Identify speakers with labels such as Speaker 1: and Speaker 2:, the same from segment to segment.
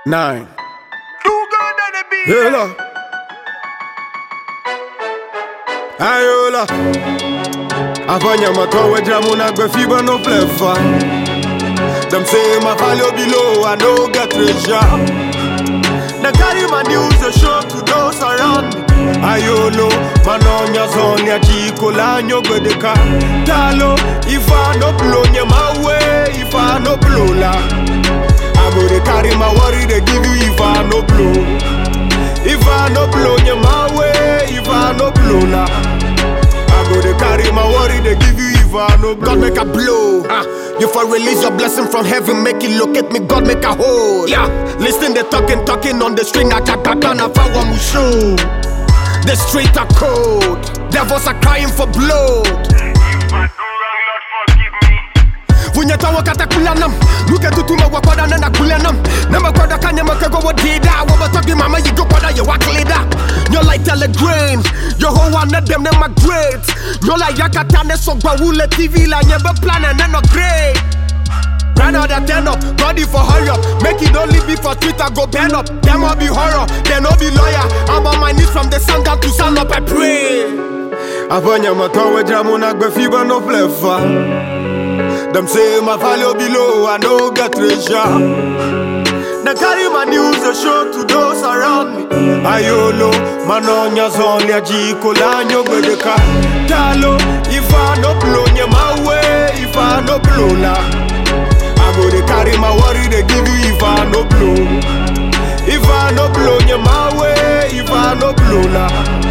Speaker 1: Nine.
Speaker 2: Too good on the beat.
Speaker 1: Yola. Ayola. Afanya matowe jamu na gbe fiba no flefa. Them say my value below, I no get treasure. They carry my news, they show to those around me. Ayolo, manonya zonya chiko lanyo gwedeka. Talo, if I no blow nye my way, if I no blow la. I go they carry my worry, they give you if I no blow. If I no blow nye my way, if I no blow la. I go they carry my worry, they give you if I no blow.
Speaker 3: God make a blow. Ah, you for release your blessing from heaven, make it look at me. God make a hold. Yeah, listen they talking, talking on the string. I got that na fawa mushu. The street are cold. Devils are crying for blood.
Speaker 2: If I do wrong, Lord, forgive me.
Speaker 3: Vunyata wakata kulanam Luke tutuma wakwada nana kulanam Nama kwada kanya makego wadida Wabatogi mama you go kwada you waklida You're like telegram Your whole one of them them are great You're like yakatane so gwa wule TV la nyebe plan and then no great Brand out that turn up, body for hurry up Make it only be for Twitter, go burn up Them all be horror, they no be lawyer I'm on my knees from the sun down to sun up, I pray
Speaker 1: Afanya matowe jamu na gbe fiba no flefa. Them say my value below, I no get treasure. They carry my news, they show to those around me. Ayolo, manonya zonya jiko lanyo gwedeka. Talo, if I no blow nye my way, if I no blow la. I go they carry my worry, they give you if I no blow. If I no blow nye my way, if I no blow la.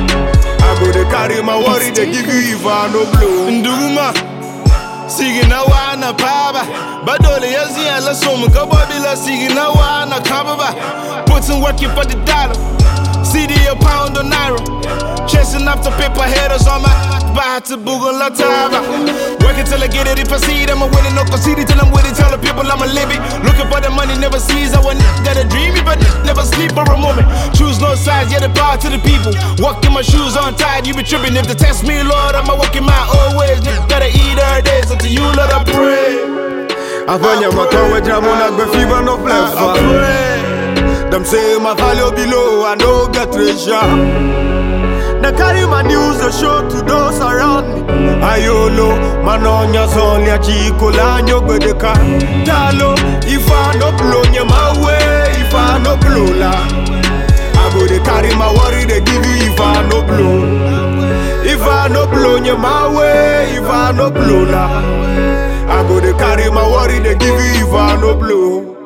Speaker 1: I go they carry my worry, they give you if I no blow.
Speaker 4: nduma sigi na wana paba badole yazi ala somu kababila sigi na wana kababa putting work in for the dollar CD a pound or naira chasing after paper headers on my back to Google la taba working till I get it if I see it I'm a winning no concede till I'm with it tell the people I'm a live it looking for the money never sees I want got a dream but never sleep for a moment choose no sides yeah the power to the people walking my shoes untied you be tripping if they test me Lord I'ma walk in my own ways Nigga gotta eat every day so to you Lord I pray
Speaker 1: Afanya matowe jamu na gbe fiba no
Speaker 4: I
Speaker 1: flefa.
Speaker 4: pray
Speaker 1: Them say my value below, I no get treasure. They carry my news, they show to those around me. Ayolo, manonya zonya chiko lanyo gwedeka. Talo, if I no blow nye my way, if I no blow la. I go they carry my worry, they give you if I no blow. If I no blow nye my way, if I no blow la. I go they carry my worry, they give you if I no blow.